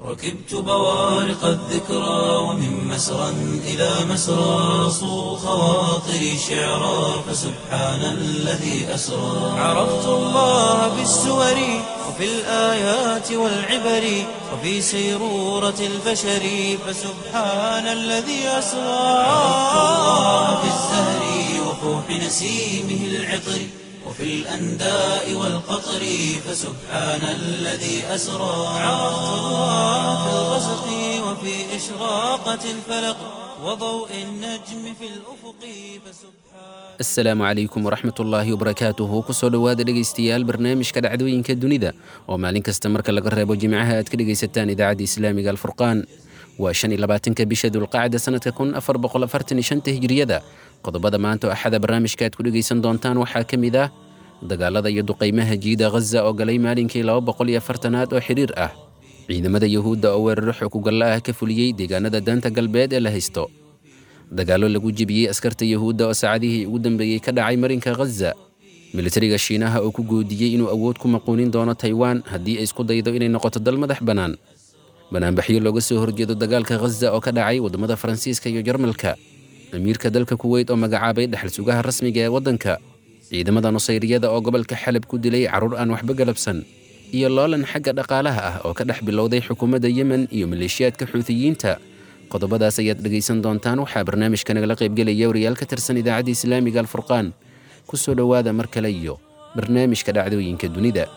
ركبت بوارق الذكرى ومن مسرى إلى مسرى صو خواطري شعرا فسبحان الذي أسرى عرفت الله بالسور وفي الآيات والعبر وفي سيرورة البشر فسبحان الذي أسرى عرفت الله بالزهر وفوح نسيمه العطر وفي الأنداء والقطر فسبحان الذي أسرى عرفت الله في الغسق وفي إشراقة الفلق وضوء النجم في الأفق فسبحان asalaamu calaykum waraxmat ullaahi wabarakaatuhu kusoo dhowaada dhegaystayaal barnaamijka dhacdooyinka dunida oo maalin kasta marka laga reebo jimcaha aad ka dhegaysataan idaacadda islaamiga alfurqaan waa shan iyo labaatanka bisha dulqacda sanadka kun afar boqol afartan iyo shanta hijriyada qodobada maanta oo axada barnaamijka aad ku dhegaysan doontaan waxaa ka mid ah dagaalada iyo duqaymaha jiida ghaza oo galay maalinkii laba boqol iyo afartanaad oo xidhiir ah ciidamada yuhuudda oo weeraro xukugalla ah ka fuliyey deegaanada daanta galbeed ee la haysto dagaallo lagu jebiyey askarta yuhuudda oo saacadihii ugu dambeeyey ka dhacay marinka ghaza militariga shiinaha oo ku goodiyey inuu awood ku maquunin doono taiwan haddii ay isku daydo inay noqoto dal madax bannaan banaanbaxyo looga soo horjeedo dagaalka ghaza oo ka dhacay waddamada faransiiska iyo jarmalka amiirka dalka kuweyt oo magacaabay dhexal sugaha rasmiga ee waddanka ciidamada nusayriyada oo gobolka xalab ku dilay carruur aan waxba galabsan iyo loolan xagga dhaqaalaha ah oo ka dhex bilowday xukuumadda yemen iyo maleeshiyaadka xuutiyiinta qodobadaas ayaad dhegaysan doontaan waxaa barnaamijka nagala qaybgelaya wariyaal ka tirsan idaacadda islaamiga alfurqaan ku soo dhowaada mar kale iyo barnaamijka dhacdooyinka dunida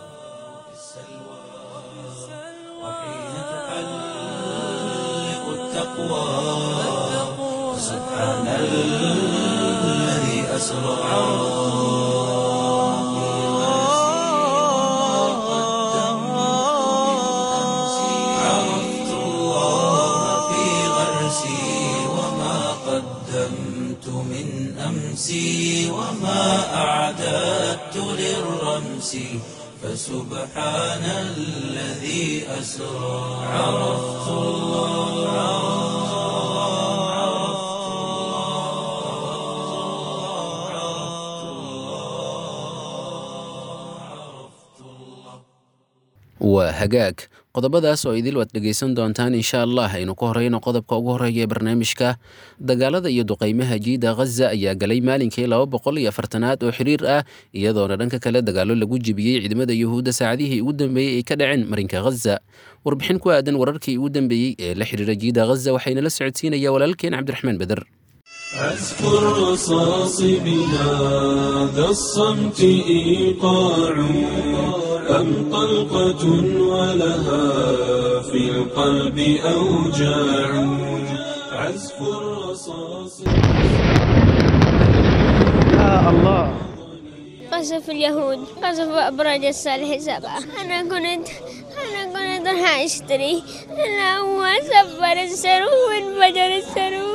وحين تحلق التقوى فسبحان الذي أسرى عرفت الله في غرسي وما قدمت من أمسي وما أعددت للرمس فسبحان الذي أسرى عرفت waa hagaag qodobadaas oo idil waad dhegaysan doontaan insha allah aynu ka horeyno qodobka ugu horeeya ee barnaamijka dagaalada iyo duqaymaha jiida ghaza ayaa galay maalinkii laba boqol iyo afartanaad oo xiriir ah iyadoona dhanka kale dagaallo lagu jebiyey ciidamada yuhuudda saacadihii ugu dambeeyey ay ka dhaceen marinka ghaza warbixin ku aadan wararkii ugu dambeeyey ee la xiriira jiida ghaza waxayna la socodsiinaya walaalkeen cabdiraxmaan beder أذكر رصاص بهذا الصمت إيقاع أم طلقة ولها في القلب أوجاع عزف الرصاص قصف اليهود قصف أبراج الصالح سبعة أنا كنت أنا كنت راح أشتري أنا هو سفر السرو وانفجر السرو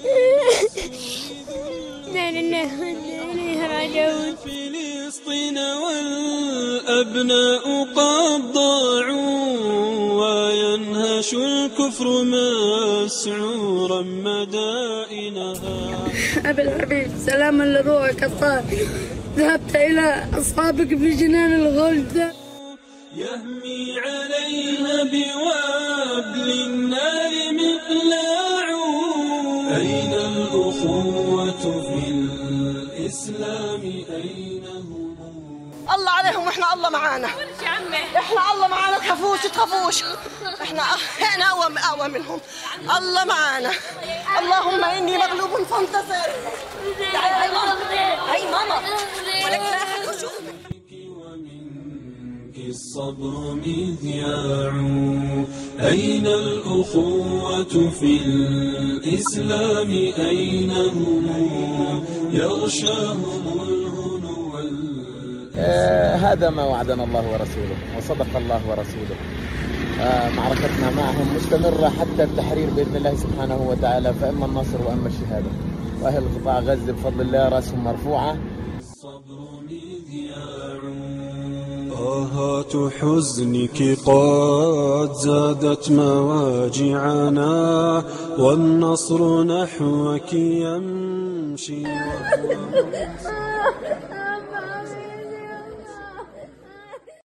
لا لله وإنا إليه راجعون فلسطين والأبناء قد ضاعوا وينهش الكفر مسعورا مدائنها أبي الحبيب سلاما لروحك الطاهر ذهبت إلى أصحابك في جنان الغلد يهمي عليها بوابل النار مقلاع أين الأخوة في الإسلام أين هم الله عليهم واحنا الله معانا احنا الله معانا تخافوش تخافوش احنا احنا اقوى اقوى منهم الله معانا اللهم اني مغلوب فانتصر تعالي هاي ماما هاي ماما ولك لا أحد يشوفك. ومنك الصبر مذياع أين الأخوة في الإسلام أين هم يغشاهم الهنو وال- آه، هذا ما وعدنا الله ورسوله وصدق الله ورسوله آه، معركتنا معهم مستمرة حتى التحرير بإذن الله سبحانه وتعالى فإما النصر وإما الشهادة وأهل قطاع غزة بفضل الله رأسهم مرفوعة الصبر مذياع طاهات حزنك قد زادت مواجعنا والنصر نحوك يمشي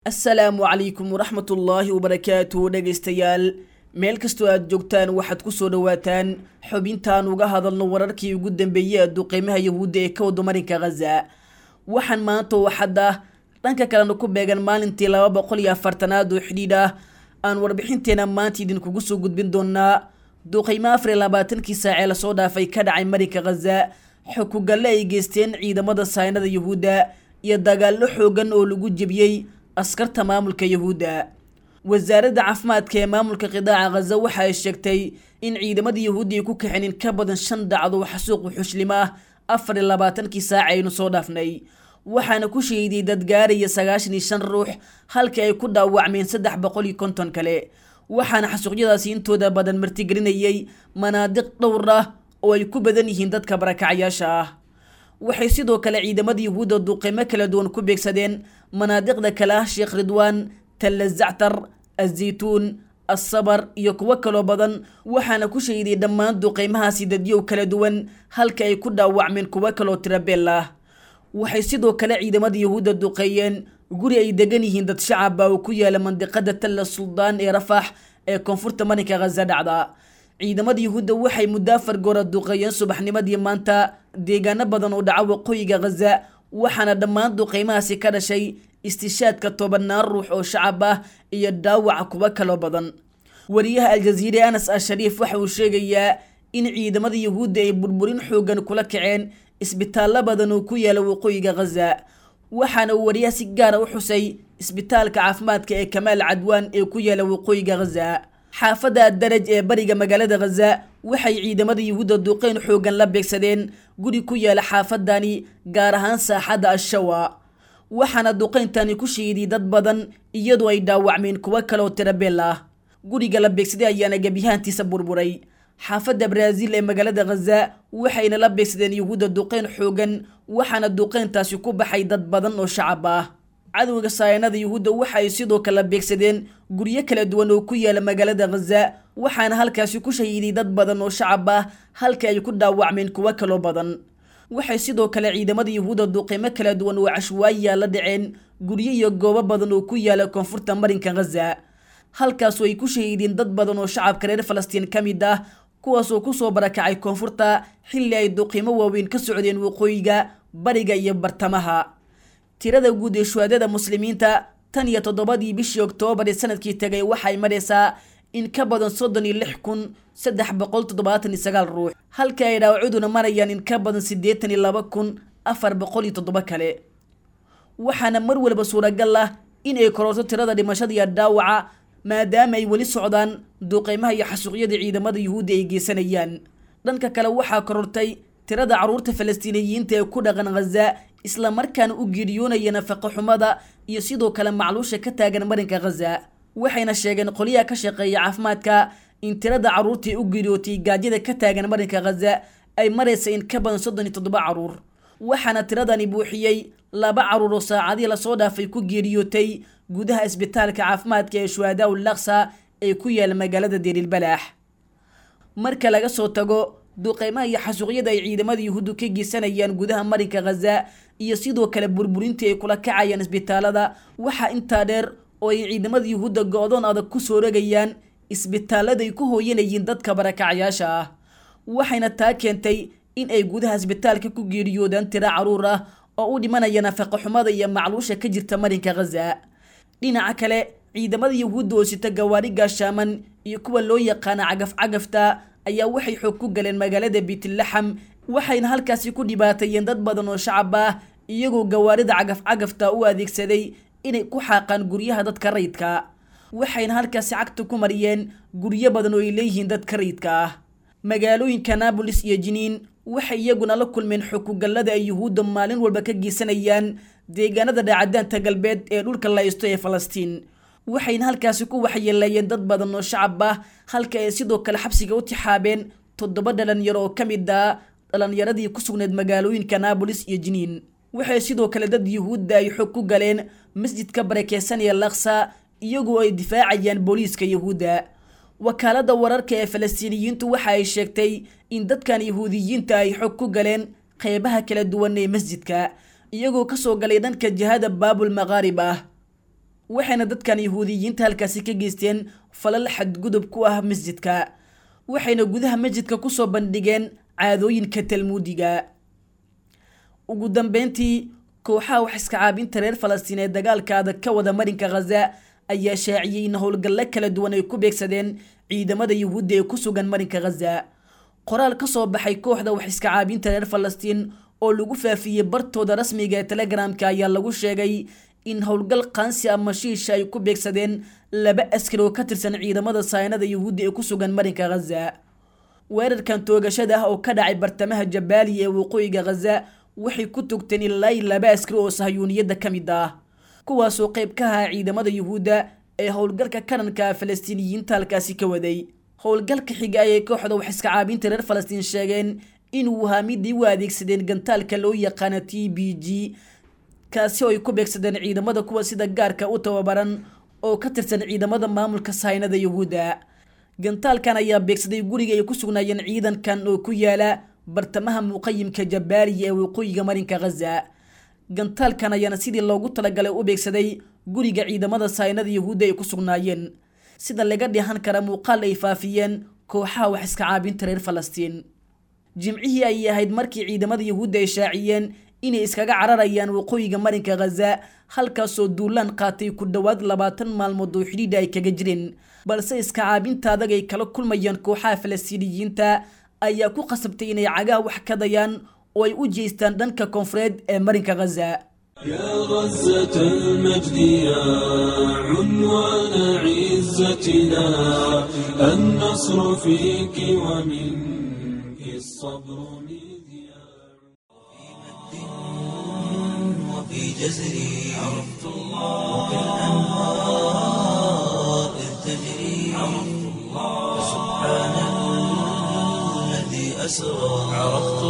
assalaamu calaykum waraxmatullaahi wabarakaatu dhegaystayaal meel kastoo aad joogtaan waxaad ku soo dhowaataan xubintaan uga hadalno wararkii ugu dambeeyey ee duqeymaha yahuudda ee ka wada marinka khaza waxaan maanta oo xadda dhanka kalena ku beegan maalintii laba boqol iyo afartanaad oo xidhiidh ah aan warbixinteena maanta idinkugu soo gudbin doonaa duqeymo afar iyo labaatankii saacee lasoo dhaafay ka dhacay marinka khaza xukugalle ay geysteen ciidamada saynada yahuudda iyo dagaallo xoogan oo lagu jebiyey askarta maamulka yahuudda wasaaradda caafimaadka ee maamulka qidaaca khaza waxa ay sheegtay in ciidamada yahuudda ay ku kaxeen in ka badan shan dacdo xasuuq wuxuuslimo ah afar iyo labaatankii saac aynu soo dhaafnay waxaana ku shahiiday dad gaaraya sagaashan iyo shan ruux halka ay ku dhaawacmeen saddex boqol iyo konton kale waxaana xasuuqyadaasi intooda badan martigelinayay manaadiq dhowr ah oo ay ku badan yihiin dadka barakacyaasha ah waxay sidoo kale ciidamada yahuudda duqeymo kala duwan ku beegsadeen manaadiqda kale ah sheekh ridwaan talla zactar azaytuun assabar iyo kuwo kaloo badan waxaana ku shahiday dhammaan duqeymahaasi dadyow kala duwan halka ay ku dhaawacmeen kuwo kaloo tirabeel ah waxay sidoo kale ciidamada yahuudda duqeeyeen guri ay degan yihiin dad shacaba oo ku yaala mandiqada talla suldaan ee rafax ee koonfurta marinka khaza dhacda ciidamada yahuudda waxay muddo afar goora duqeeyeen subaxnimadii maanta deegaano badan oo dhaca waqooyiga khaza waxaana dhammaan duqeymahaasi ka dhashay istishaadka tobanaan ruux oo shacab ah iyo dhaawaca kuwo kaloo badan wariyaha aljaziire anas ashariif waxa uu sheegayaa in ciidamada yahuudda ay burburin xoogan kula kaceen isbitaallo badan oo ku yaala waqooyiga khaza waxaana uu wariyaha si gaara u xusay isbitaalka caafimaadka ee kamaal cadwaan ee ku yaala waqooyiga khaza xaafadda daraj ee bariga magaalada khaza waxay ciidamada yahuudda duqeyn xoogan la beegsadeen guri ku yaala xaafadani gaar ahaan saaxadda ashawa waxaana duqeyntani ku shiiday dad badan iyadoo ay dhaawacmeen kuwo kaleoo tirabeel ah guriga la beegsaday ayaana gebiyahaantiisa burburay xaafadda baraaziil ee magaalada khaza waxayna la beegsadeen yahuudda duqeyn xoogan waxaana duqeyntaasi ku baxay dad badan oo shacab ah cadowga saayanada yahuudda waxa ay sidoo kale beegsadeen guryo kala duwan oo ku yaala magaalada khaza waxaana halkaasi ku shahiiday dad badan oo shacab ah halka ay ku dhaawacmeen kuwo kaloo badan waxay sidoo kale ciidamada yahuudda duqeymo kala duwan oo cashwaayiya la dhaceen guryo iyo goobo badan oo ku yaala koonfurta marinka khaza halkaasoo ay ku shahiideen dad badan oo shacabka reer falastiin ka mid ah kuwaasoo kusoo barakacay koonfurta xilli ay duqiimo waaweyn ka socdeen waqooyiga bariga iyo bartamaha tirada guud ee shuhaadada muslimiinta tan iyo toddobadii bishii oktoobar ee sanadkii tegay waxay maraysaa in ka badan soddon iyo lix kun saddex boqol toddobaatan iyo sagaal ruux halka ay dhaawacuduna marayaan in ka badan siddeetan iyo laba kun afar boqol iyo toddoba kale waxaana mar walba suuragal ah in ay kororto tirada dhimashada iyo dhaawaca maadaama ay weli socdaan duqeymaha iyo xasuuqyada ciidamada yuhuudda ay geysanayaan dhanka kale waxaa korortay tirada carruurta falastiiniyiinta ee ku dhaqan khaza islamarkaana u geeriyoonaya nafaqo xumada iyo sidoo kale macluusha ka taagan marinka khaza waxayna sheegeen qoliyaha ka shaqeeya caafimaadka in tirada carruurtii u geeriyootay gaajyada ka taagan marinka khaza ay maraysa in ka badan soddon iyo toddoba carruur waxaana tiradani buuxiyey laba carruur oo saacadihii lasoo dhaafay ku geeriyootay gudaha isbitaalka caafimaadka ee shuhadaa ul laksa ee ku yaala magaalada deerilbalaax marka laga soo tago duqeymaha iyo xasuuqyada ay ciidamada yuhuuddu ka geysanayaan gudaha marinka khaza iyo sidoo kale burburintii ay kula kacayaan isbitaalada waxaa intaa dheer oo ay ciidamada yuhuudda go-doon adag ku soo rogayaan isbitaaladay ku hooyanayeen dadka barakacyaasha ah waxayna taa keentay in ay gudaha isbitaalka ku geeriyoodaan tiro carruur ah oo u dhimanaya nafaqo xumada iyo macluusha ka jirta marinka khaza dhinaca kale ciidamada yuhuudda oo sita gawaari gaashaaman iyo kuwa loo yaqaana cagaf cagafta ayaa waxay xoog ku galeen magaalada biitlaxam waxayna halkaasi ku dhibaateeyeen dad badan oo shacab ah iyagoo gawaarida cagaf cagafta u adeegsaday inay ku xaaqaan guryaha dadka rayidka waxayna halkaasi cagta ku mariyeen guryo badan oo ay leeyihiin dadka rayidka ah magaalooyinka naabolis iyo jiniin waxay iyaguna la kulmeen xukugallada ay yuhuudda maalin walba ka geysanayaan deegaanada dhaacadaanta galbeed ee dhulka laysto ee falastiin waxayna halkaasi ku waxyeeleeyeen dad badan oo shacab ah halka ay sidoo kale xabsiga u tixaabeen toddoba dhalinyaro oo ka mid ah dhalinyaradii ku sugneed magaalooyinka naabolis iyo jiniin waxay sidoo kale dad yuhuudda ay xog ku galeen masjidka barakeysanaya laksa iyagoo ay difaacayaan booliiska yuhuudda wakaalada wararka ee falastiiniyiintu waxa ay sheegtay in dadkan yahuudiyiinta ay xog ku galeen qeybaha kala duwan ee masjidka iyagoo kasoo galay dhanka jihada baabul maqaarib ah waxayna dadkan yahuudiyiinta halkaasi ka geysteen falal xadgudub ku ah masjidka waxayna gudaha masjidka kusoo bandhigeen caadooyinka talmuudiga ugu dambeyntii kooxaha wax iska caabinta reer falastiin ee dagaalka adag ka wada marinka khaza ayaa shaaciyey in howlgallo kala duwan ay ku beegsadeen ciidamada yuhuudda ee ku sugan marinka khaza qoraal ka soo baxay kooxda wax iska caabinta reer falastiin oo lagu faafiyey bartooda rasmiga ee telegramka ayaa lagu sheegay in howlgal qaansi ama shiisha ay ku beegsadeen laba askari oo ka tirsan ciidamada saynada yuhuudda ee ku sugan marinka khaza weerarkan toogashada ah oo ka dhacay bartamaha jabaaliya ee waqooyiga khaza waxay ku tugteen ilaa laba askari oo sahyuuniyadda ka mid ah kuwaasoo qayb ka ahaa ciidamada yuhuudda ee howlgalka karanka falastiiniyiinta halkaasi ka waday howlgalka xiga ayay kooxda wax iska caabinta reer falastiin sheegeen inuu ahaa midii u adeegsadeen gantaalka loo yaqaana t b g kaasi oo ay ku beegsadeen ciidamada kuwa sida gaarka u tababaran oo ka tirsan ciidamada maamulka saynada yuhuudda gantaalkan ayaa beegsaday guriga ay ku sugnaayeen ciidankan oo ku yaala bartamaha muqayimka jabaaliya ee waqooyiga marinka khaza gantaalkan ayaana sidii loogu talagalay u beegsaday guriga ciidamada saynada yuhuudda ay ku sugnaayeen sida laga dheehan kara muuqaal ay faafiyeen kooxaha wax iska caabinta reer falastiin jimcihii ayay ahayd markii ciidamada yuhuudda ay shaaciyeen inay iskaga cararayaan waqooyiga marinka khaza halkaasoo duulaan qaatay ku dhowaad labaatan maalmood oo xidhiidha ay kaga jireen balse iska caabinta adag ay kala kulmayaan kooxaha falastiiniyiinta ayaa ku qasabtay inay cagaha wax ka dayaan oo ay u jeestaan dhanka koonfureed ee marinka khaza يا غزة المجد يا عنوان عزتنا النصر فيك ومنك الصبر مذياع وفي جزري عرفت الله وكالأنهار إذ تجري عرفت الله سبحان الذي أسرى عرفت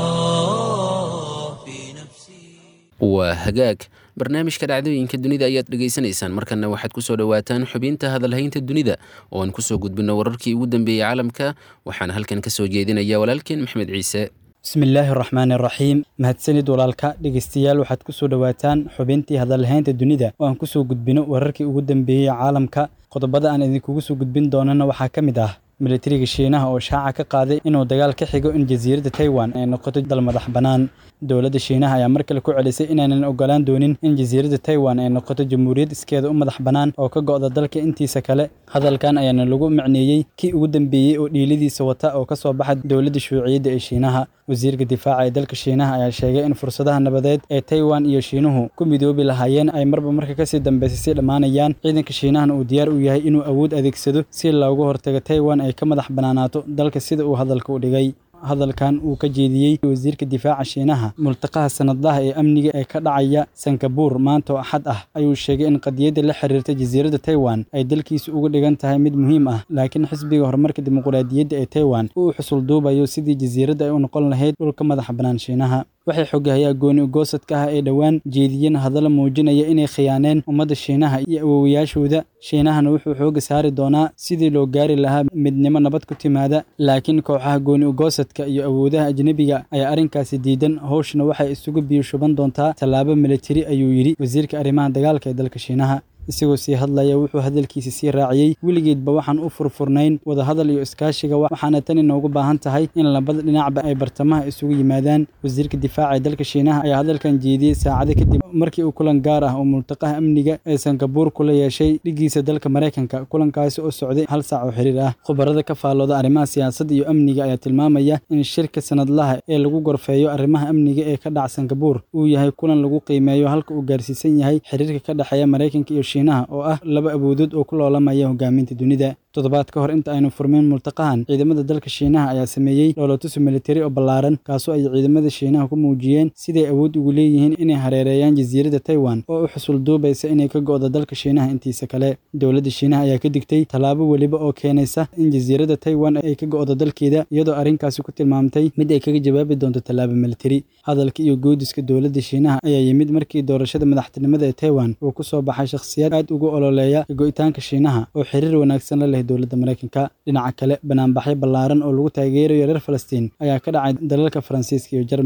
الله في نفسي waa hagaag barnaamijka dhacdooyinka dunida ayaad dhegaysanaysaan markanna waxaad kusoo dhowaataan xubinta hadalhaynta dunida oo aan kusoo gudbino wararkii ugu dambeeyey caalamka waxaana halkan ka soo jeedinaya walaalkeen maxmed ciise bismillaahi araxmaan araxiim mahadsanid walaalka dhegeystayaal waxaad kusoo dhowaataan xubintii hadalhaynta dunida oo aan kusoo gudbino wararkii ugu dambeeyey caalamka qodobada aan idinkugu soo gudbin doonana waxaa ka mid ah militariga shiinaha oo shaaca ka qaaday inuu dagaal ka xigo in jasiiradda taiwan ay noqoto dal madax bannaan dowladda shiinaha ayaa mar kale ku celisay inaanan ogolaan doonin in jasiiradda taiwan ay noqoto jamhuuriyad iskeeda u madax bannaan oo ka go'da dalka intiisa kale hadalkan ayaana lagu macneeyey kii ugu dambeeyey oo dhiiladiisa wata oo ka soo baxa dowladda shuuciyadda ee shiinaha wasiirka difaaca ee dalka shiinaha ayaa sheegay in fursadaha nabadeed ee taiwan iyo shiinuhu ku midoobi lahaayeen ay marba marka kasii dambaysa sii dhammaanayaan ciidanka shiinahana uu diyaar u yahay inuu awood adeegsado si looga hortago taiwan ay ka madax bannaanaato dalka sida uu hadalka u dhigay hadalkan uu ka jeediyey wasiirka difaaca shiinaha multaqaha sanadlaha ee amniga ee ka dhacaya sankabuur maanta oo axad ah ayuu sheegay in qadiyadda la xiriirta jasiiradda taiwan ay dalkiisa uga dhigan tahay mid muhiim ah laakiin xisbiga horumarka dimuqraadiyadda ee taiwan uu xusul duubayo sidii jasiiradda ay u noqon lahayd dhulka madaxa bannaan shiinaha waxay xogahayaa gooni ugoosadka ah ee dhowaan jeediyeen hadalla muujinaya inay khiyaaneen ummadda shiinaha iyo awowayaashooda shiinahana wuxuu xooga saari doonaa sidii loo gaari lahaa midnimo nabad ku timaada laakiin kooxaha gooni ugoosadka iyo awoodaha ajnebiga ayaa arrinkaasi diidan howshana waxay isugu biyo shuban doontaa tallaabo militari ayuu yidhi wasiirka arrimaha dagaalka ee dalka shiinaha isagoo sii hadlaya wuxuu hadalkiisa sii raaciyey weligeedba waxaan u furfurnayn wadahadal iyo iskaashiga waxaana tani noogu baahan tahay in labada dhinacba ay bartamaha isugu yimaadaan wasiirka difaaca ee dalka shiinaha ayaa hadalkan jeediyey saacado kadib markii uu kulan gaar ah oo multaqaha amniga ee sankabuur kula yeeshay dhigiisa dalka maraykanka kulankaasi oo socday hal saac oo xiriir ah khubarada ka faallooda arrimaha siyaasadda iyo amniga ayaa tilmaamaya in shirka sanadlaha ee lagu gorfeeyo arrimaha amniga ee ka dhaca sankabuur uu yahay kulan lagu qiimeeyo halka uu gaarsiisan yahay xiriirka ka dhexeeya maraykanka iyo shiinaha oo ah laba awoodood oo ku loolamaya hogaaminta dunida toddobaad ka hor inta aynu furmeyn multaqahan ciidamada dalka shiinaha ayaa sameeyey dhoolotusi militari oo ballaaran kaasoo ay ciidamada shiinaha ku muujiyeen siday awood ugu leeyihiin inay hareereeyaan jasiiradda taiwan oo u xusul duubaysa inay ka go'do dalka shiinaha intiisa kale dowladda shiinaha ayaa ka digtay tallaabo weliba oo keenaysa in jasiiradda taiwan ay ka go'do dalkeeda iyadoo arrinkaasi ku tilmaamtay mid ay kaga jawaabi doonto tallaabo militari hadalka iyo goodiska dowladda shiinaha ayaa yimid markii doorashada madaxtinimada ee taiwan uu ku soo baxay shakhsiyaad aad ugu ololeeya go'itaanka shiinaha oo xiriir wanaagsan la leh dowladda maraykanka dhinaca kale banaanbaxyo ballaaran oo lagu taageerayo reer falastiin ayaa ka dhacay dalalka faransiiska iyo jarmalka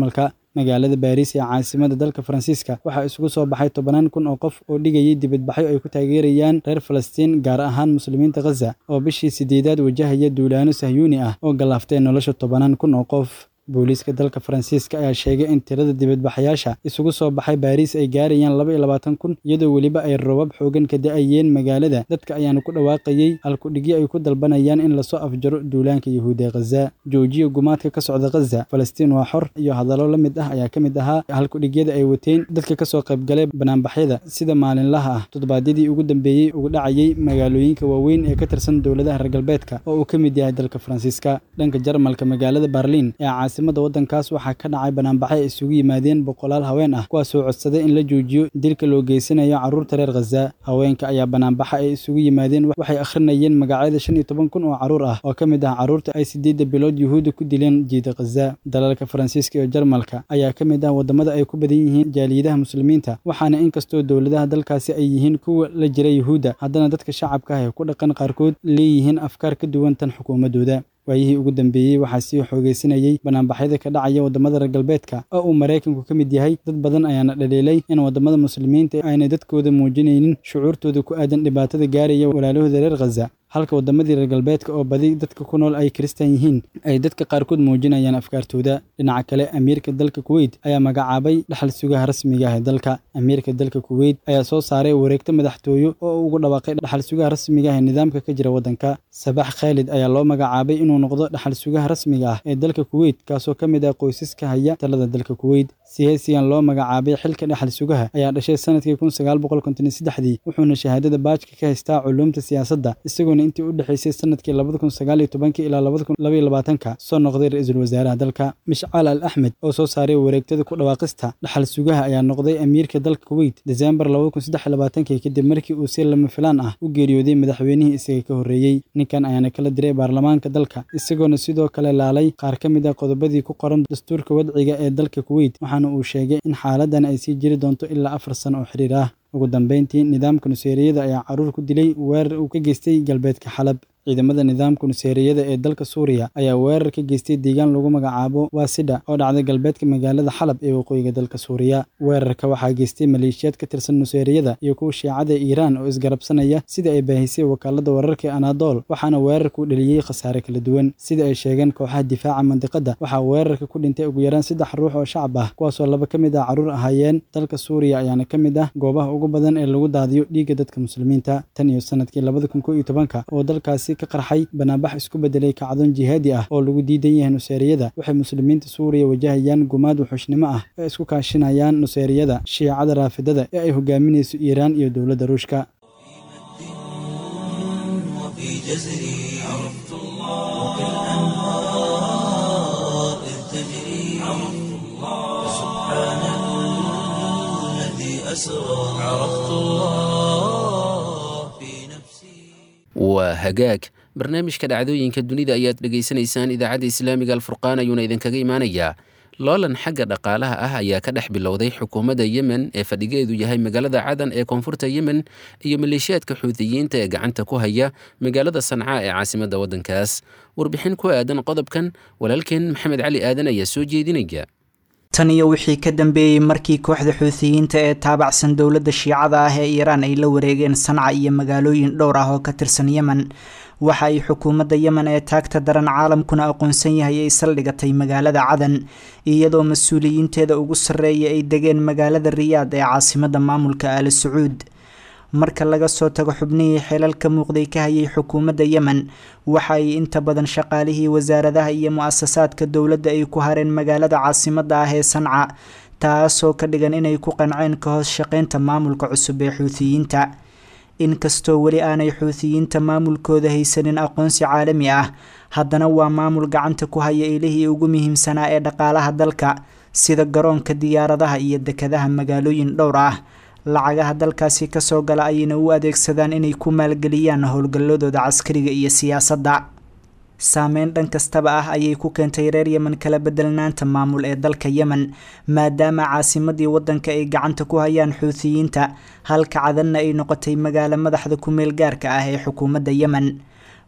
magaalada baariis ee caasimada dalka faransiiska waxaa isugu soo baxay tobanaan kun oo qof oo dhigayay dibadbaxyo ay ku taageerayaan reer falastiin gaar ahaan muslimiinta khaza oo bishii sideedaad wajahaya duulaano sahyuuni ah oo gallaaftay nolosha tobanaan kun oo qof booliiska dalka faransiiska ayaa sheegay in tirada dibadbaxayaasha isugu soo baxay baariis ay gaarayaan laba iyo labaatan kun iyadoo weliba ay robab xoogan ka da-ayeen magaalada dadka ayaana ku dhawaaqayey halkudhigyo ay ku dalbanayaan in lasoo afjaro duulaanka yahuud ee khaza joojiya gumaadka ka socda khaza falastiin waa xor iyo hadallo la mid ah ayaa ka mid ahaa halkudhigyada ay wateen dadka kasoo qaybgalay banaanbaxyada sida maalinlaha ah toddobaadyadii ugu dambeeyey ugu dhacayay magaalooyinka waaweyn ee ka tirsan dowladaha reer galbeedka oo uu ka mid yahay dalka faransiiska dhanka jarmalka magaalada barliin ee caasimada waddankaas waxaa ka dhacay banaanbaxyo ay isugu yimaadeen boqolaal haween ah kuwaasoo codsaday in la joojiyo dilka loo geysanayo carruurta reer khaza haweenka ayaa banaanbaxa ay isugu yimaadeen waxay akhrinayeen magacyada shan iyo toban kun oo carruur ah oo ka mid ah carruurta ay sideedda bilood yuhuudda ku dileen jiida khaza dalalka faransiiska iyo jarmalka ayaa ka mid ah waddamada ay ku badan yihiin jaaliyadaha muslimiinta waxaana inkastoo dowladaha dalkaasi ay yihiin kuwa la jira yuhuudda haddana dadka shacabka ah ee ku dhaqan qaarkood leeyihiin afkaar ka duwan tan xukuumaddooda waayihii ugu dambeeyey waxaa sii xoogeysanayey banaanbaxyada ka dhacaya waddamada reer galbeedka oo uu maraykanku ka mid yahay dad badan ayaana dhaliilay in waddamada muslimiinta aanay dadkooda muujinaynin shucuurtooda ku aadan dhibaatada gaaraya walaalahooda reer khaza halka waddamadii reer galbeedka oo badi dadka ku nool ay kiristan yihiin ay dadka qaarkood muujinayaan afkaartooda dhinaca kale amiirka dalka kuweyt ayaa magacaabay dhaxal sugaha rasmiga ah ee dalka amiirka dalka kuweyt ayaa soo saaray wareegto madaxtooyo oo ugu dhawaaqay dhaxal sugaha rasmiga ah ee nidaamka ka jira waddanka sabax khaalid ayaa loo magacaabay inuu noqdo dhaxal sugaha rasmiga ah ee dalka kuweyt kaasoo ka mid ah qoysaska haya talada dalka kuweyt siyaasigan loo magacaabay xilka dhaxal sugaha ayaa dhashay sanadkii kun sagaal boqol konton iyo saddexdii wuxuuna shahaadada baajka ka haystaa culuumta siyaasadda isagoona intii u dhexaysay sanadkii labada kun sagaal iyo tobankii ilaa labada kun laba iyo labaatanka soo noqday ra-iisul wasaaraha dalka mishcaal al axmed oo soo saaray wareegtada ku dhawaaqista dhaxal sugaha ayaa noqday amiirka dalka kuweyt desembar labada kun saddex iyo labaatankii kadib markii uu si lama filaan ah u geeriyooday madaxweynihii isaga ka horreeyey ninkan ayaana kala diray baarlamaanka dalka isagoona sidoo kale laalay qaar ka mid ah qodobadii ku qoran dastuurka wadciga ee dalka kuweyt waxaana uu sheegay in xaaladan ay sii jiri doonto ilaa afar sano oo xiriir ah ugu dambeyntii nidaamka nuseeriyada ayaa carruur ku dilay weerar uu ka geystay galbeedka xalab ciidamada nidaamka nuseeriyada ee dalka suuriya ayaa weerar ka geystay deegaan lagu magacaabo waasidha oo dhacday galbeedka magaalada xalab ee waqooyiga dalka suuriya weerarka waxaa geystay maleeshiyaad ka tirsan nuseeriyada iyo kuwa shiicada iiraan oo isgarabsanaya sida ay baahisay wakaalada wararka anadol waxaana weerarku dheliyey khasaare kala duwan sida ay sheegeen kooxaha difaaca mandiqada waxaa weerarka ku dhintay ugu yaraan saddex ruux oo shacab ah kuwaasoo laba ka mid ah carruur ahaayeen dalka suuriya ayaana ka mid ah goobaha ugu badan ee lagu daadiyo dhiigga dadka muslimiinta tan iyo sanadkii labada kun koo iyo tobanka oo dalkaasi ka qarxay banaanbax isku bedelay kacdoon jihaadi ah oo lagu diidan yahay nuseeriyada waxay muslimiinta suuriya wajahayaan gumaad wuxuushnimo ah ee isku kaashinayaan nuseeriyada shiicada raafidada ee ay hogaaminayso iiraan iyo dowladda ruushka وفي جزري عرفت الله وكالأنهار إذ تجري عرفت الله سبحان الذي أسرى عرفت الله في نفسي waa hagaag barnaamijka dhacdooyinka dunida ayaad dhegaysanaysaan idaacadda islaamiga alfurqaan ayuuna idinkaga imaanayaa loolan xagga dhaqaalaha ah ayaa ka dhex bilowday xukuumadda yemen ee fadhigeedu yahay magaalada cadan ee koonfurta yemen iyo maleeshiyaadka xuutiyiinta ee gacanta ku haya magaalada sancaa ee caasimadda waddankaas warbixin ku aadan qodobkan walaalkeen maxamed cali aadan ayaa soo jeedinaya tan iyo wixii ka dambeeyey markii kooxda xuutiyiinta ee taabacsan dowladda shiicada ah ee iiraan ay la wareegeen sanca iyo magaalooyin dhowr ah oo ka tirsan yemen waxa ay xukuumadda yemen ee taagta daran caalamkuna aqoonsan yahay ay saldhigatay magaalada cadan iyadoo mas-uuliyiinteeda ugu sarreeya ay degeen magaalada riyaad ee caasimadda maamulka aali sacuud marka laga soo tago xubnihii xeelal ka muuqday ka hayay xukuumadda yemen waxa ay inta badan shaqaalihii wasaaradaha iyo mu-asasaadka dowladda ay ku hareen magaalada caasimadda ah ee sanca taasoo ka dhigan inay ku qanceen ka hoos shaqeynta maamulka cusub ee xuutiyiinta inkastoo weli aanay xuutiyiinta maamulkooda haysanin aqoonsi caalami ah haddana waa maamul gacanta ku haya ilihii ugu muhiimsanaa ee dhaqaalaha dalka sida garoonka diyaaradaha iyo dekadaha magaalooyin dhowr ah lacagaha dalkaasi kasoo gala ayayna u adeegsadaan inay ku maalgeliyaan howlgalladooda caskariga iyo siyaasadda saameyn dhan kastaba ah ayay ku keentay reer yemen kala bedelnaanta maamul ee dalka yemen maadaama caasimadii waddanka ay gacanta ku hayaan xuutiyiinta halka cadanna ay noqotay magaalo madaxda ku-meel gaarka ah ee xukuumadda yemen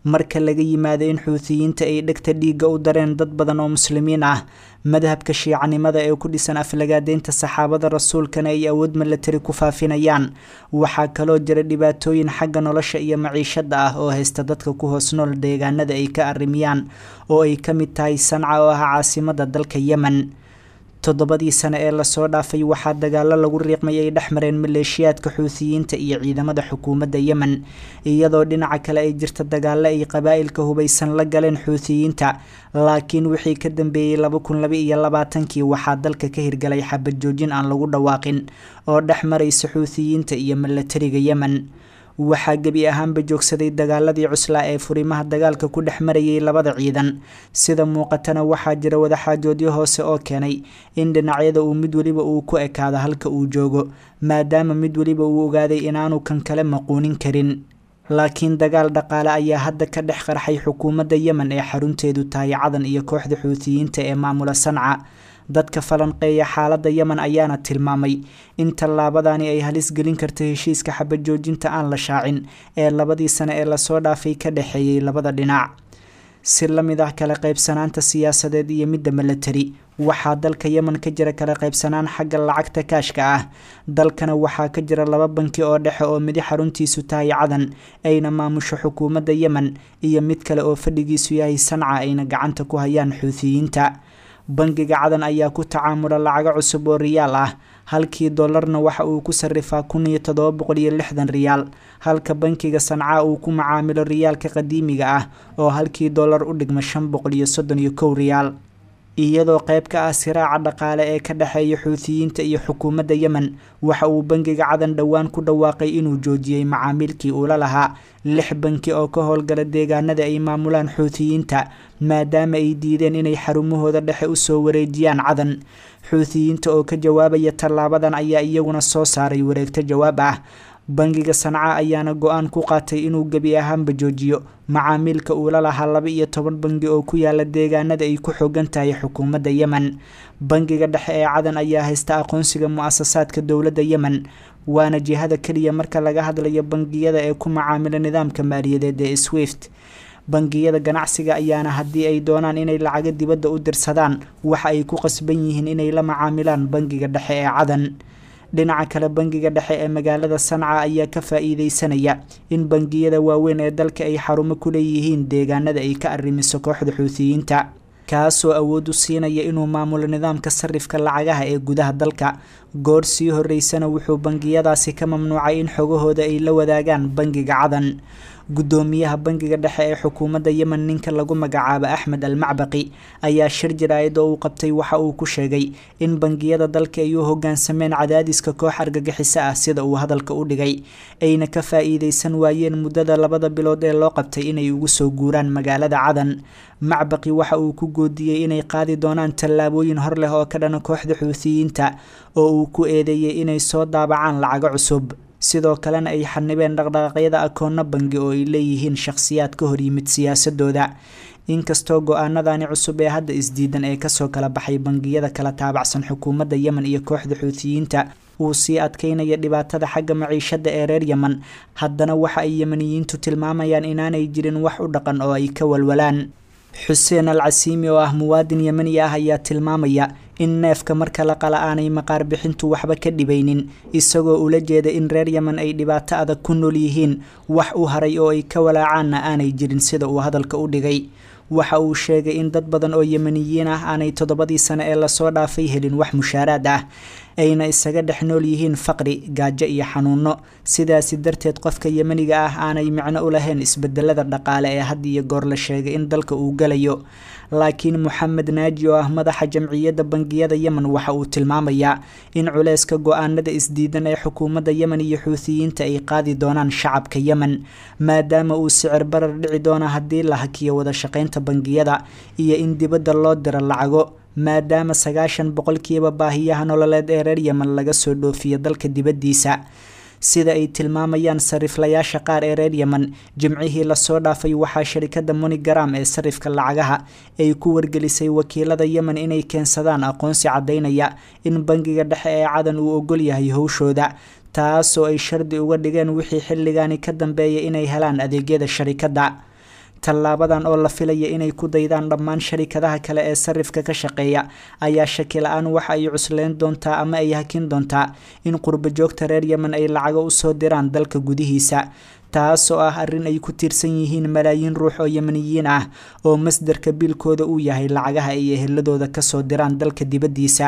marka laga yimaado in xuutiyiinta ay dhegta dhiigga u dareen dad badan oo muslimiin ah madhabka shiicanimada ee ku dhisan aflagaadeynta saxaabada rasuulkana ay awood milatari ku faafinayaan waxaa kaloo jira dhibaatooyin xagga nolosha iyo maciishada ah oo haysta dadka ku hoos nool deegaanada ay ka arrimiyaan oo ay ka mid tahay sanca oo ah caasimada dalka yemen toddobadii sane ee lasoo dhaafay waxaa dagaalo lagu riiqmay ay dhex mareen maleeshiyaadka xuutiyiinta iyo ciidamada xukuumadda yemen iyadoo dhinaca kale ay jirta dagaalo ay qabaa'ilka hubaysan la galeen xuutiyiinta laakiin wixii ka dambeeyey laba kun laba iyo labaatankii waxaa dalka ka hirgalay xabad joojin aan lagu dhawaaqin oo dhex maraysa xuutiyiinta iyo milatariga yemen waxaa gebi ahaanba joogsaday dagaaladii cuslaa ee furimaha dagaalka ku dhex marayay labada ciidan sida muuqatana waxaa jira wadaxaajoodyo hoose oo keenay in dhinacyada uu mid weliba uu ku ekaado halka uu joogo maadaama mid weliba uu ogaaday inaanu kan kale maquunin karin laakiin dagaal dhaqaale ayaa hadda ka dhex qarxay xukuumadda yemen ee xarunteedu tahay cadan iyo kooxda xuutiyiinta ee maamula sanca dadka falanqeeya xaaladda yemen ayaana tilmaamay in tallaabadani ay halis gelin karta heshiiska xabad joojinta aan la shaacin ee labadii sane ee lasoo dhaafay ka dhexeeyey labada dhinac si la mid ah kala qaybsanaanta siyaasadeed iyo midda milatari waxaa dalka yemen ka jira kala qaybsanaan xagga lacagta kaashka ah dalkana waxaa ka jira laba banki oo dhexe oo midi xaruntiisu tahay cadan ayna maamusho xukuumadda yemen iyo mid kale oo fadhigiisu yahay sanca ayna gacanta ku hayaan xuutiyiinta bangiga cadan ayaa ku tacaamula lacago cusub oo riyaal ah halkii dollarna waxa uu ku sarifaa kun iyo todoba boqol iyo lixdan riyaal halka bankiga sanca uu ku macaamilo riyaalka qadiimiga ah oo halkii dollar u dhigma shan boqol iyo soddon iyo kow riyaal iyadoo qayb ka ah siraaca dhaqaale ee ka dhexeeya xuutiyiinta iyo xukuumadda yemen waxa uu bangiga cadan dhowaan ku dhawaaqay inuu joojiyey macaamiilkii uula lahaa lix banki oo ka howlgala deegaanada ay maamulaan xuutiyiinta maadaama ay diideen inay xarumahooda dhexe usoo wareejiyaan cadan xuutiyiinta oo ka jawaabaya tallaabadan ayaa iyaguna soo saaray wareegto jawaab ah bangiga sanca ayaana go-aan ku qaatay inuu gebi ahaanba joojiyo macaamiilka uula lahaa laba iyo toban bangi oo ku yaala deegaanada ay ku xoogan tahay xukuumadda yemen bangiga dhexe ee cadan ayaa haysta aqoonsiga mu-asasaadka dowladda yemen waana jihada keliya marka laga hadlayo bangiyada ee ku macaamila nidaamka maaliyadeed ee swift bangiyada ganacsiga ayaana haddii ay doonaan inay lacago dibadda u dirsadaan waxa ay ku qasban yihiin inay la macaamilaan bangiga dhexe ee cadan dhinaca kale bangiga dhexe ee magaalada sanca ayaa ka faa-iideysanaya in bangiyada waaweyn ee dalka ay xarumo ku leeyihiin deegaanada ay ka arrimiso kooxda xuutiyiinta kaasoo awood u siinaya inuu maamulo nidaamka sarifka lacagaha ee gudaha dalka goor sii horeysana wuxuu bangiyadaasi ka mamnuucay in xogahooda ay la wadaagaan bangiga cadan guddoomiyaha bangiga dhexe ee xukuumadda yemen ninka lagu magacaabo axmed al macbaqi ayaa shir jaraayad oo uu qabtay waxa uu ku sheegay in bangiyada dalka ay u hogaansameen cadaadiska koox argagixiso ah sida uu hadalka u dhigay ayna ka faa-iideysan waayeen muddada labada bilood ee loo qabtay inay ugu soo guuraan magaalada cadan macbaqi waxa uu ku goodiyey inay qaadi doonaan tallaabooyin hor leh oo ka dhana kooxda xuutiyiinta oo uu ku eedeeyey inay soo daabacaan lacago cusub sidoo kalena ay xanibeen dhaqdhaqaaqyada akoonno bangi oo ay leeyihiin shakhsiyaad ka horyimid siyaasadooda inkastoo go-aanadani cusub ee hadda isdiidan ee kasoo kala baxay bangiyada kala taabacsan xukuumadda yemen iyo kooxda xuutiyiinta uu sii adkeynaya dhibaatada xagga maciishada ee reer yemen haddana waxa ay yemeniyiintu tilmaamayaan inaanay jirin wax u dhaqan oo ay ka walwalaan xuseen al casiimi oo ah muwaadin yemeni ah ayaa tilmaamaya in neefka marka la qala aanay maqaar bixintu waxba ka dhibaynin isagoo ula jeeda in reer yemen ay dhibaato adag ku nool yihiin wax u haray oo ay ka walaacaanna aanay jirin sida uu hadalka u dhigay waxa uu sheegay in dad badan oo yemeniyiin ah aanay toddobadii sane ee lasoo dhaafay helin wax mushaaraad ah ayna isaga dhex nool yihiin faqri gaajo iyo xanuuno sidaasi darteed qofka yemeniga ah aanay micno u lahayn isbedelada dhaqaale ee had iyo goor la sheegay in dalka uu galayo laakiin moxamed naaji oo ah madaxa jamciyadda bangiyada yemen waxa uu tilmaamayaa in culeyska go-aanada isdiidan ee xukuumadda yemen iyo xuutiyiinta ay qaadi doonaan shacabka yemen maadaama uu sicir barar dhici doono haddii la hakiyo wada shaqeynta bangiyada iyo in dibadda loo diro lacago maadaama sagaashan boqolkiiba baahiyaha nololeed ee reer yemen laga soo dhoofiyo dalka dibaddiisa sida ay tilmaamayaan sariflayaasha qaar ee reer yemen jimcihii lasoo dhaafay waxaa sharikada monigaram ee sarifka lacagaha ay ku wargelisay wakiilada yemen inay keensadaan aqoonsi caddaynaya in bangiga dhexe ee cadan uu ogol yahay howshooda taasoo ay shardi uga dhigeen wixii xilligani ka dambeeya inay helaan adeegyada sharikadda tallaabadan oo la filaya inay ku daydaan dhammaan sharikadaha kale ee sarifka ka shaqeeya ayaa shaki la-aan waxa ay cusleyn doontaa ama ay hakin doontaa in qurbo joogta reer yemen ay lacago usoo diraan dalka gudihiisa taas oo ah arrin ay ku tiirsan yihiin malaayiin ruux oo yemeniyiin ah oo masdarka biilkooda uu yahay lacagaha ay eheladooda kasoo diraan dalka dibaddiisa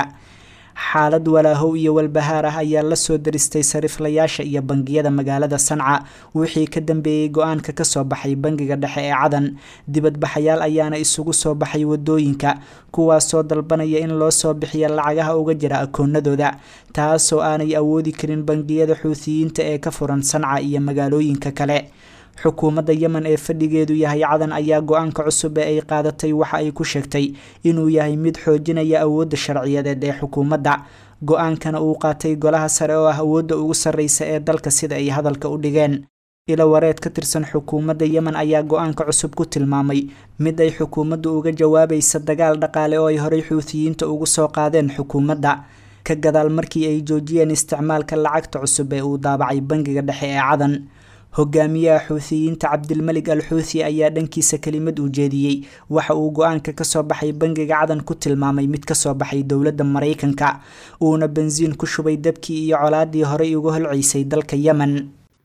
xaalad walaahow iyo walbahaar ah ayaa lasoo daristay sariflayaasha iyo bangiyada magaalada sanca wixii ka dambeeyey go-aanka kasoo baxay bangiga dhexe ee cadan dibadbaxayaal ayaana isugu soo baxay wadooyinka kuwaasoo dalbanaya in loo soo bixiya lacagaha uga jira akoonadooda taasoo aanay awoodi karin bangiyada xuutiyiinta ee ka furan sanca iyo magaalooyinka kale xukuumadda yemen ee fadhigeedu yahay cadan ayaa go-aanka cusub ee ay qaadatay waxa ay ku sheegtay inuu yahay mid xoojinaya awoodda sharciyadeed ee xukuumadda go-aankana uu qaatay golaha sare oo ah awoodda ugu sarreysa ee dalka sida ay hadalka u dhigeen ilo wareed ka tirsan xukuumadda yemen ayaa go-aanka cusub ku tilmaamay mid ay xukuumaddu uga jawaabaysa dagaal dhaqaale oo ay horey xuutiyiinta ugu soo qaadeen xukuumadda ka gadaal markii ay joojiyeen isticmaalka lacagta cusub ee uu daabacay bangiga dhexe ee cadan hogaamiyaha xuutiyiinta cabdilmelig al xuuthi ayaa dhankiisa kelimad uu jeediyey waxa uu go-aanka kasoo baxay bangiga cadan ku tilmaamay mid kasoo baxay dowladda maraykanka uuna bensiin ku shubay dabkii iyo colaadii horey uga holceysay dalka yemen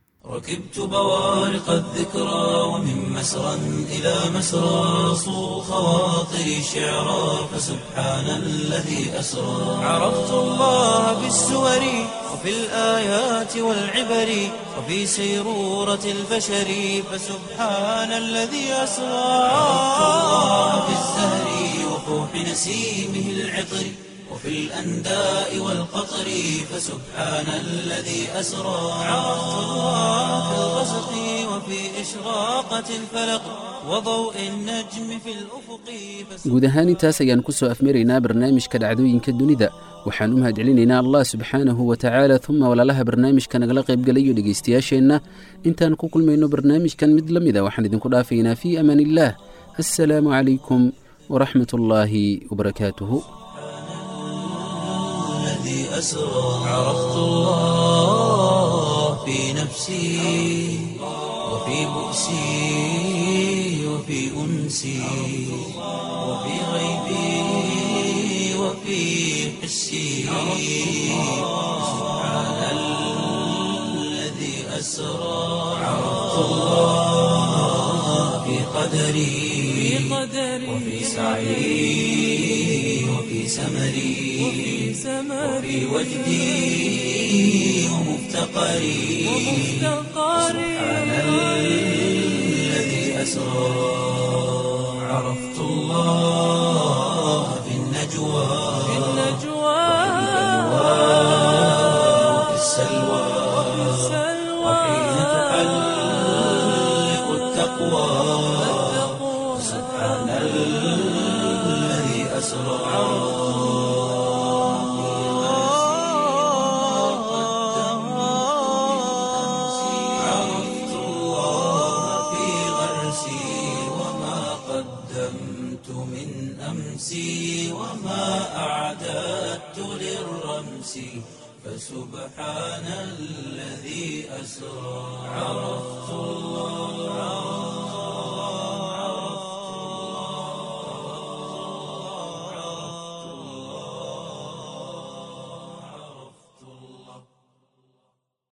ركبت بوارق الذكرى ومن مسرى إلى مسرى صو خواطري شعرا فسبحان الذي أسرى عرفت الله بالسور وفي الآيات والعبر وفي سيرورة البشر فسبحان الذي أسرى عرفت الله بالزهر وفوح نسيمه العطر وفي الأنداء والقطر فسبحان الذي أسرى عرفت الله في الغسق وفي إشراقة الفلق وضوء النجم في الأفق guud ahaan intaas ayaan ku soo afmaraynaa barnaamijka dhacdooyinka dunida waxaan u mahadcelinaynaa allah subxaanahu wa tacaala uma walaalaha barnaamijka nagala qaybgalayo dhegaystayaasheenna intaan ku kulmayno barnaamijkan mid la mida waxaan idinku dhaafaynaa fii amaan illaah assalaamu calaykum waraxmat ullaahi wabarakaatuhu الذي أسرى عرفت الله في نفسي وفي بؤسي وفي أنسي وفي غيبي وفي حسي سبحان الذي أسرى عرفت الله في قدري وفي سعي وفي سمري وفي وجدي ومفتقري سبحان الذي أسرى عرفت الله في النجوى وفي السلوى وحين تحلق التقوى سبحان الذي أسرى عرفت الله في غرسي وما قدمت من أمسي وما أعددت للرمس فسبحان الذي أسرى عرفت الله